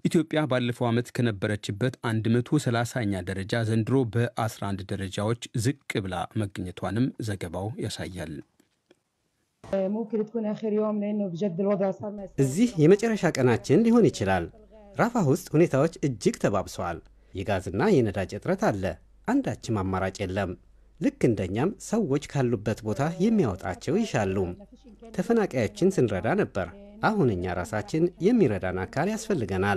ኢትዮጵያ ባለፈው ዓመት ከነበረችበት 130ኛ ደረጃ ዘንድሮ በ11 ደረጃዎች ዝቅ ብላ መገኘቷንም ዘገባው ያሳያል። እዚህ የመጨረሻ ቀናችን ሊሆን ይችላል። ራፋ ውስጥ ሁኔታዎች እጅግ ተባብሰዋል። የጋዝና የነዳጅ እጥረት አለ። አንዳችም አማራጭ የለም። ልክ እንደኛም ሰዎች ካሉበት ቦታ የሚያወጣቸው ይሻሉ። ተፈናቃዮችን ስንረዳ ነበር። አሁን እኛ ራሳችን የሚረዳን አካል ያስፈልገናል።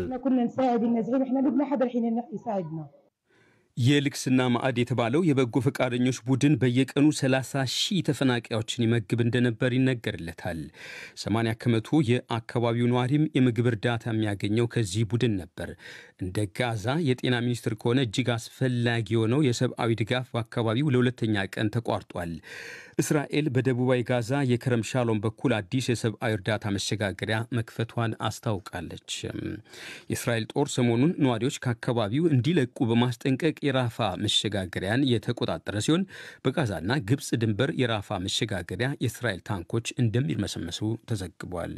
የልግስና ማዕድ የተባለው የበጎ ፈቃደኞች ቡድን በየቀኑ 30 ሺህ ተፈናቃዮችን ይመግብ እንደነበር ይነገርለታል። 80 ከመቶ የአካባቢው ነዋሪም የምግብ እርዳታ የሚያገኘው ከዚህ ቡድን ነበር። እንደ ጋዛ የጤና ሚኒስትር ከሆነ እጅግ አስፈላጊ የሆነው የሰብአዊ ድጋፍ በአካባቢው ለሁለተኛ ቀን ተቋርጧል። እስራኤል በደቡባዊ ጋዛ የከረም ሻሎም በኩል አዲስ የሰብአዊ እርዳታ መሸጋገሪያ መክፈቷን አስታውቃለች። የእስራኤል ጦር ሰሞኑን ነዋሪዎች ከአካባቢው እንዲለቁ በማስጠንቀቅ የራፋ መሸጋገሪያን የተቆጣጠረ ሲሆን በጋዛና ግብፅ ድንበር የራፋ መሸጋገሪያ የእስራኤል ታንኮች እንደሚርመሰመሱ ተዘግቧል።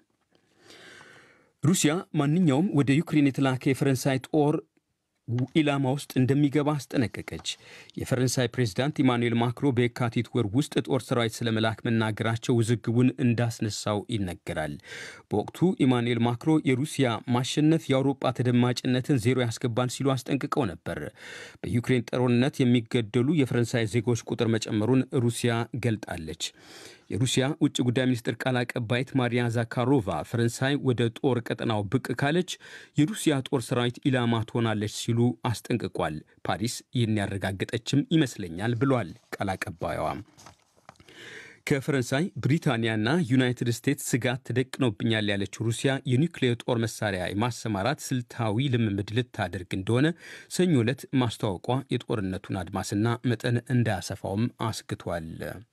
ሩሲያ ማንኛውም ወደ ዩክሬን የተላከ የፈረንሳይ ጦር ኢላማ ውስጥ እንደሚገባ አስጠነቀቀች። የፈረንሳይ ፕሬዚዳንት ኢማኑኤል ማክሮ በየካቲት ወር ውስጥ ጦር ሰራዊት ስለመላክ መናገራቸው ውዝግቡን እንዳስነሳው ይነገራል። በወቅቱ ኢማኑኤል ማክሮ የሩሲያ ማሸነፍ የአውሮፓ ተደማጭነትን ዜሮ ያስገባል ሲሉ አስጠንቅቀው ነበር። በዩክሬን ጦርነት የሚገደሉ የፈረንሳይ ዜጎች ቁጥር መጨመሩን ሩሲያ ገልጣለች። የሩሲያ ውጭ ጉዳይ ሚኒስትር ቃል አቀባይት ማሪያ ዛካሮቫ ፈረንሳይ ወደ ጦር ቀጠናው ብቅ ካለች የሩሲያ ጦር ሰራዊት ኢላማ ትሆናለች ሲሉ አስጠንቅቋል። ፓሪስ ይህን ያረጋገጠችም ይመስለኛል ብሏል ቃል አቀባይዋ። ከፈረንሳይ ብሪታንያና ዩናይትድ ስቴትስ ስጋት ተደቅኖብኛል ያለችው ሩሲያ የኒውክሌር ጦር መሳሪያ የማሰማራት ስልታዊ ልምምድ ልታደርግ እንደሆነ ሰኞ ዕለት ማስታወቋ የጦርነቱን አድማስና መጠን እንዳያሰፋውም አስግቷል።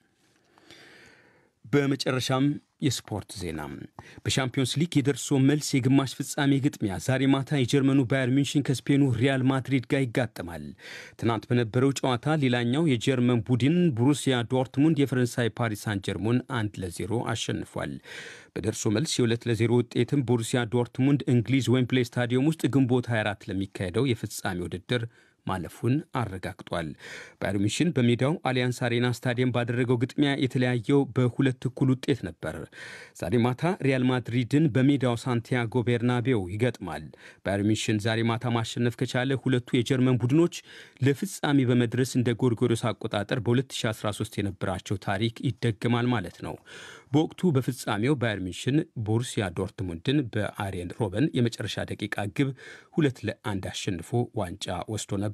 በመጨረሻም የስፖርት ዜና። በሻምፒዮንስ ሊግ የደርሶ መልስ የግማሽ ፍጻሜ ግጥሚያ ዛሬ ማታ የጀርመኑ ባየር ሚንሽን ከስፔኑ ሪያል ማድሪድ ጋር ይጋጠማል። ትናንት በነበረው ጨዋታ ሌላኛው የጀርመን ቡድን ቦሩሲያ ዶርትሙንድ የፈረንሳይ ፓሪስ ሳን ጀርሞን አንድ ለዜሮ አሸንፏል። በደርሶ መልስ የሁለት ለዜሮ ውጤትም ቦሩሲያ ዶርትሙንድ እንግሊዝ ዌምፕሌይ ስታዲየም ውስጥ ግንቦት 24 ለሚካሄደው የፍጻሜ ውድድር ማለፉን አረጋግጧል። ባየር ሚሽን በሜዳው አሊያንስ አሬና ስታዲየም ባደረገው ግጥሚያ የተለያየው በሁለት እኩል ውጤት ነበር። ዛሬ ማታ ሪያል ማድሪድን በሜዳው ሳንቲያጎ ቤርናቤው ይገጥማል። ባየር ሚሽን ዛሬ ማታ ማሸነፍ ከቻለ ሁለቱ የጀርመን ቡድኖች ለፍጻሜ በመድረስ እንደ ጎርጎሮስ አቆጣጠር በ2013 የነበራቸው ታሪክ ይደገማል ማለት ነው። በወቅቱ በፍጻሜው ባየር ሚሽን ቦሩሲያ ዶርትሙንድን በአሬን ሮበን የመጨረሻ ደቂቃ ግብ ሁለት ለአንድ አሸንፎ ዋንጫ ወስዶ ነበር።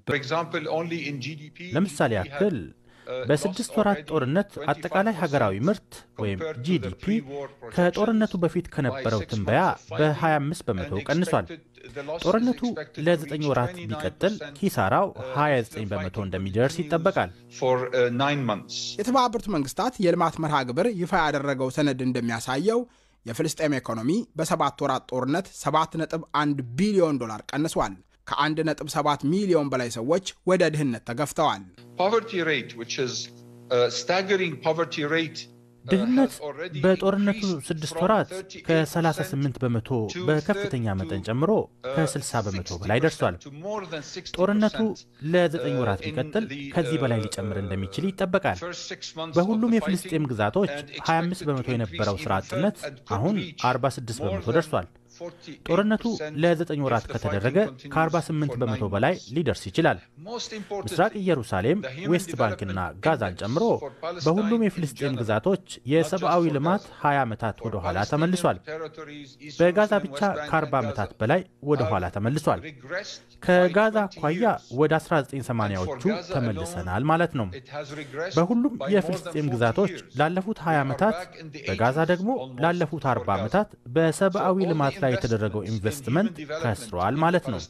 ለምሳሌ ያክል በስድስት ወራት ጦርነት አጠቃላይ ሀገራዊ ምርት ወይም ጂዲፒ ከጦርነቱ በፊት ከነበረው ትንበያ በ25 በመቶ ቀንሷል። ጦርነቱ ለዘጠኝ ወራት ቢቀጥል ኪሳራው 29 በመቶ እንደሚደርስ ይጠበቃል። የተባበሩት መንግስታት የልማት መርሃ ግብር ይፋ ያደረገው ሰነድ እንደሚያሳየው የፍልስጤም ኢኮኖሚ በሰባት ወራት ጦርነት 7.1 ቢሊዮን ዶላር ቀንሷል። ከ1.7 ሚሊዮን በላይ ሰዎች ወደ ድህነት ተገፍተዋል። ድህነት በጦርነቱ ስድስት ወራት ከ38 በመቶ በከፍተኛ መጠን ጨምሮ ከ60 በመቶ በላይ ደርሷል። ጦርነቱ ለዘጠኝ ወራት ቢቀጥል ከዚህ በላይ ሊጨምር እንደሚችል ይጠበቃል። በሁሉም የፍልስጤም ግዛቶች 25 በመቶ የነበረው ስራ አጥነት አሁን 46 በመቶ ደርሷል። ጦርነቱ ለዘጠኝ ወራት ከተደረገ ከ48 በመቶ በላይ ሊደርስ ይችላል። ምስራቅ ኢየሩሳሌም፣ ዌስት ባንክና ጋዛን ጨምሮ በሁሉም የፍልስጤም ግዛቶች የሰብአዊ ልማት 20 ዓመታት ወደ ኋላ ተመልሷል። በጋዛ ብቻ ከ40 ዓመታት በላይ ወደ ኋላ ተመልሷል። ከጋዛ አኳያ ወደ 1980ዎቹ ተመልሰናል ማለት ነው። በሁሉም የፍልስጤም ግዛቶች ላለፉት 20 ዓመታት፣ በጋዛ ደግሞ ላለፉት 40 ዓመታት በሰብአዊ ልማት ላይ የተደረገው ኢንቨስትመንት ከስሯል ማለት ነው።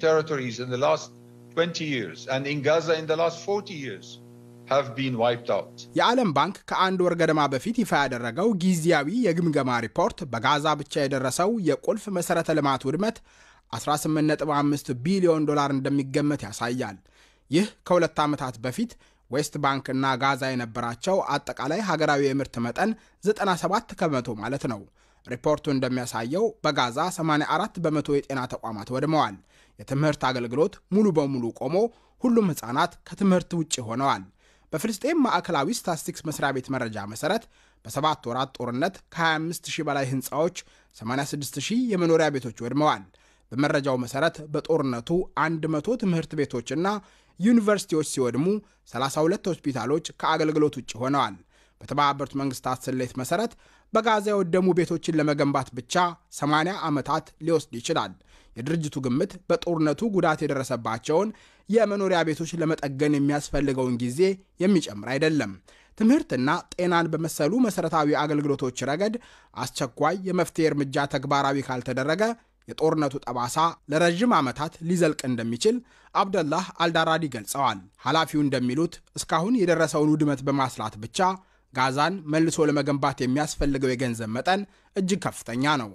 የዓለም ባንክ ከአንድ ወር ገደማ በፊት ይፋ ያደረገው ጊዜያዊ የግምገማ ሪፖርት በጋዛ ብቻ የደረሰው የቁልፍ መሠረተ ልማት ውድመት 18.5 ቢሊዮን ዶላር እንደሚገመት ያሳያል። ይህ ከሁለት ዓመታት በፊት ዌስት ባንክ እና ጋዛ የነበራቸው አጠቃላይ ሀገራዊ የምርት መጠን 97 ከመቶ ማለት ነው። ሪፖርቱ እንደሚያሳየው በጋዛ 84 በመቶ የጤና ተቋማት ወድመዋል። የትምህርት አገልግሎት ሙሉ በሙሉ ቆሞ ሁሉም ሕፃናት ከትምህርት ውጭ ሆነዋል። በፍልስጤም ማዕከላዊ ስታትስቲክስ መስሪያ ቤት መረጃ መሠረት በሰባት ወራት ጦርነት ከ25 ሺህ በላይ ሕንፃዎች፣ 86 ሺህ የመኖሪያ ቤቶች ወድመዋል። በመረጃው መሠረት በጦርነቱ 100 ትምህርት ቤቶችና ዩኒቨርሲቲዎች ሲወድሙ 32 ሆስፒታሎች ከአገልግሎት ውጭ ሆነዋል። በተባበሩት መንግስታት ስሌት መሠረት በጋዛ የወደሙ ቤቶችን ለመገንባት ብቻ 80 ዓመታት ሊወስድ ይችላል። የድርጅቱ ግምት በጦርነቱ ጉዳት የደረሰባቸውን የመኖሪያ ቤቶች ለመጠገን የሚያስፈልገውን ጊዜ የሚጨምር አይደለም። ትምህርትና ጤናን በመሰሉ መሠረታዊ አገልግሎቶች ረገድ አስቸኳይ የመፍትሄ እርምጃ ተግባራዊ ካልተደረገ የጦርነቱ ጠባሳ ለረዥም ዓመታት ሊዘልቅ እንደሚችል አብደላህ አልዳራዲ ገልጸዋል። ኃላፊው እንደሚሉት እስካሁን የደረሰውን ውድመት በማስላት ብቻ ጋዛን መልሶ ለመገንባት የሚያስፈልገው የገንዘብ መጠን እጅግ ከፍተኛ ነው።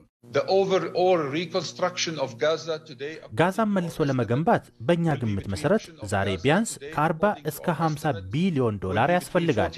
ጋዛን መልሶ ለመገንባት በእኛ ግምት መሠረት ዛሬ ቢያንስ ከ40 እስከ 50 ቢሊዮን ዶላር ያስፈልጋል።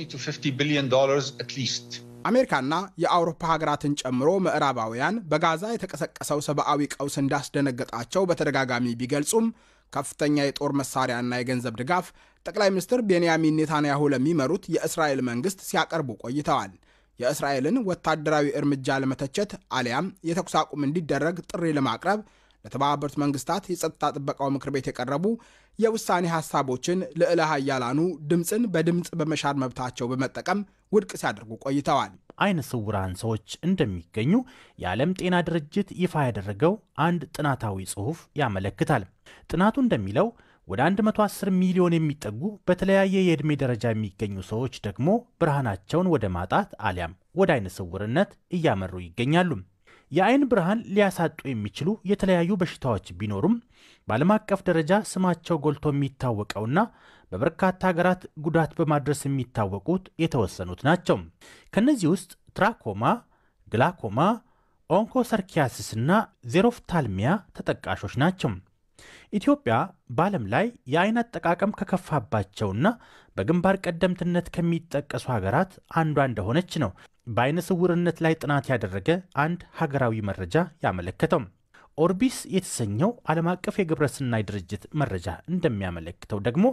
አሜሪካና የአውሮፓ ሀገራትን ጨምሮ ምዕራባውያን በጋዛ የተቀሰቀሰው ሰብአዊ ቀውስ እንዳስደነገጣቸው በተደጋጋሚ ቢገልጹም ከፍተኛ የጦር መሳሪያና የገንዘብ ድጋፍ ጠቅላይ ሚኒስትር ቤንያሚን ኔታንያሁ ለሚመሩት የእስራኤል መንግስት ሲያቀርቡ ቆይተዋል። የእስራኤልን ወታደራዊ እርምጃ ለመተቸት አሊያም የተኩስ አቁም እንዲደረግ ጥሪ ለማቅረብ ለተባበሩት መንግስታት የጸጥታ ጥበቃው ምክር ቤት የቀረቡ የውሳኔ ሐሳቦችን ልዕለ ኃያላኑ ድምፅን በድምፅ በመሻር መብታቸው በመጠቀም ውድቅ ሲያደርጉ ቆይተዋል። አይነ ስውራን ሰዎች እንደሚገኙ የዓለም ጤና ድርጅት ይፋ ያደረገው አንድ ጥናታዊ ጽሑፍ ያመለክታል። ጥናቱ እንደሚለው ወደ 110 ሚሊዮን የሚጠጉ በተለያየ የዕድሜ ደረጃ የሚገኙ ሰዎች ደግሞ ብርሃናቸውን ወደ ማጣት አሊያም ወደ አይነ ስውርነት እያመሩ ይገኛሉ። የአይን ብርሃን ሊያሳጡ የሚችሉ የተለያዩ በሽታዎች ቢኖሩም በዓለም አቀፍ ደረጃ ስማቸው ጎልቶ የሚታወቀውና በበርካታ ሀገራት ጉዳት በማድረስ የሚታወቁት የተወሰኑት ናቸው። ከእነዚህ ውስጥ ትራኮማ፣ ግላኮማ፣ ኦንኮሰርኪያሲስና ዜሮፍታልሚያ ተጠቃሾች ናቸው። ኢትዮጵያ በዓለም ላይ የአይን አጠቃቀም ከከፋባቸውና በግንባር ቀደምትነት ከሚጠቀሱ ሀገራት አንዷ እንደሆነች ነው በአይነ ስውርነት ላይ ጥናት ያደረገ አንድ ሀገራዊ መረጃ ያመለከተው። ኦርቢስ የተሰኘው ዓለም አቀፍ የግብረሰናይ ድርጅት መረጃ እንደሚያመለክተው ደግሞ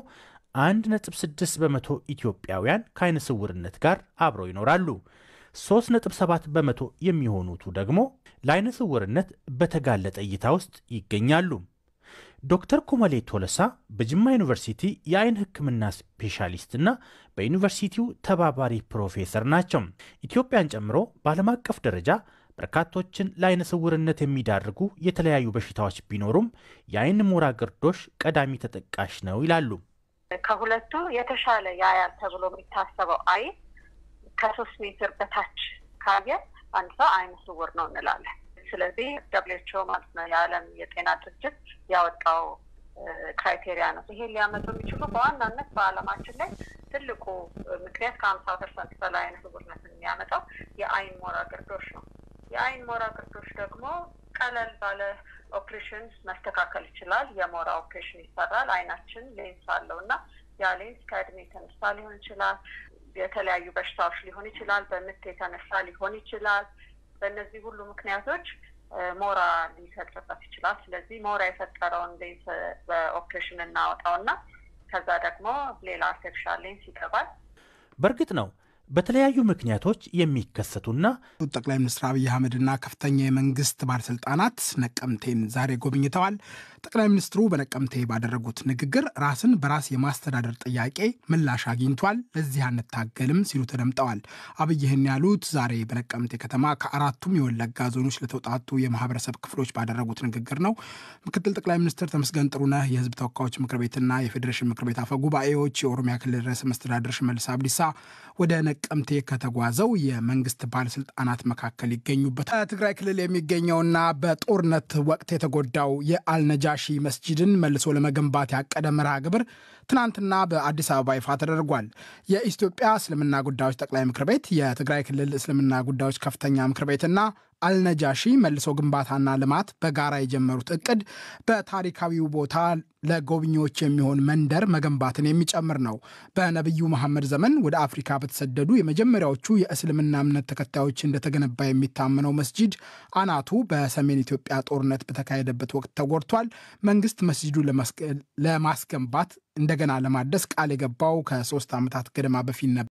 1.6 በመቶ ኢትዮጵያውያን ከአይነ ስውርነት ጋር አብረው ይኖራሉ። 3.7 በመቶ የሚሆኑቱ ደግሞ ለአይነ ስውርነት በተጋለጠ እይታ ውስጥ ይገኛሉ። ዶክተር ኩመሌ ቶለሳ በጅማ ዩኒቨርሲቲ የአይን ሕክምና ስፔሻሊስትና በዩኒቨርሲቲው ተባባሪ ፕሮፌሰር ናቸው። ኢትዮጵያን ጨምሮ በዓለም አቀፍ ደረጃ በርካቶችን ለአይነ ስውርነት የሚዳርጉ የተለያዩ በሽታዎች ቢኖሩም የአይን ሞራ ግርዶሽ ቀዳሚ ተጠቃሽ ነው ይላሉ። ከሁለቱ የተሻለ ያያል ተብሎ የሚታሰበው አይን ከሶስት ሜትር በታች ካየ አንድ ሰው አይነ ስውር ነው እንላለን። ስለዚህ ደብሊውኤችኦ ማለት ነው የዓለም የጤና ድርጅት ያወጣው ክራይቴሪያ ነው። ይሄን ሊያመጡ የሚችሉ በዋናነት በዓለማችን ላይ ትልቁ ምክንያት ከሀምሳ ፐርሰንት በላይ አይነ ስውርነትን የሚያመጣው የአይን ሞራ ግርዶሽ ነው። የአይን ሞራ ግርዶሽ ደግሞ ቀለል ባለ ኦፕሬሽን መስተካከል ይችላል። የሞራ ኦፕሬሽን ይሰራል። አይናችን ሌንስ አለው እና ያ ሌንስ ከእድሜ የተነሳ ሊሆን ይችላል። የተለያዩ በሽታዎች ሊሆን ይችላል። በምት የተነሳ ሊሆን ይችላል። በእነዚህ ሁሉ ምክንያቶች ሞራ ሊፈጥርበት ይችላል። ስለዚህ ሞራ የፈጠረውን ሌንስ በኦፕሬሽን እናወጣውና ከዛ ደግሞ ሌላ አርቲፊሻል ሌንስ ይገባል። በእርግጥ ነው በተለያዩ ምክንያቶች የሚከሰቱና ጠቅላይ ሚኒስትር አብይ አህመድና ከፍተኛ የመንግስት ባለስልጣናት ነቀምቴን ዛሬ ጎብኝተዋል። ጠቅላይ ሚኒስትሩ በነቀምቴ ባደረጉት ንግግር ራስን በራስ የማስተዳደር ጥያቄ ምላሽ አግኝቷል፣ ለዚህ አንታገልም ሲሉ ተደምጠዋል። አብይ ይህን ያሉት ዛሬ በነቀምቴ ከተማ ከአራቱም የወለጋ ዞኖች ለተውጣጡ የማህበረሰብ ክፍሎች ባደረጉት ንግግር ነው። ምክትል ጠቅላይ ሚኒስትር ተመስገን ጥሩነህ፣ የህዝብ ተወካዮች ምክር ቤትና የፌዴሬሽን ምክር ቤት አፈ ጉባኤዎች፣ የኦሮሚያ ክልል ርዕሰ መስተዳድር ሽመልስ አብዲሳ ወደ ነቀምቴ ከተጓዘው የመንግስት ባለስልጣናት መካከል ይገኙበታል። ትግራይ ክልል የሚገኘውና በጦርነት ወቅት የተጎዳው የአልነጃሺ መስጂድን መልሶ ለመገንባት ያቀደ መርሃ ግብር ትናንትና በአዲስ አበባ ይፋ ተደርጓል። የኢትዮጵያ እስልምና ጉዳዮች ጠቅላይ ምክር ቤት፣ የትግራይ ክልል እስልምና ጉዳዮች ከፍተኛ ምክር ቤትና አልነጃሺ መልሶ ግንባታና ልማት በጋራ የጀመሩት እቅድ በታሪካዊው ቦታ ለጎብኚዎች የሚሆን መንደር መገንባትን የሚጨምር ነው። በነቢዩ መሐመድ ዘመን ወደ አፍሪካ በተሰደዱ የመጀመሪያዎቹ የእስልምና እምነት ተከታዮች እንደተገነባ የሚታመነው መስጂድ አናቱ በሰሜን ኢትዮጵያ ጦርነት በተካሄደበት ወቅት ተጎድቷል። መንግስት መስጂዱ ለማስገንባት እንደገና ለማደስ ቃል የገባው ከሶስት ዓመታት ገደማ በፊት ነበር።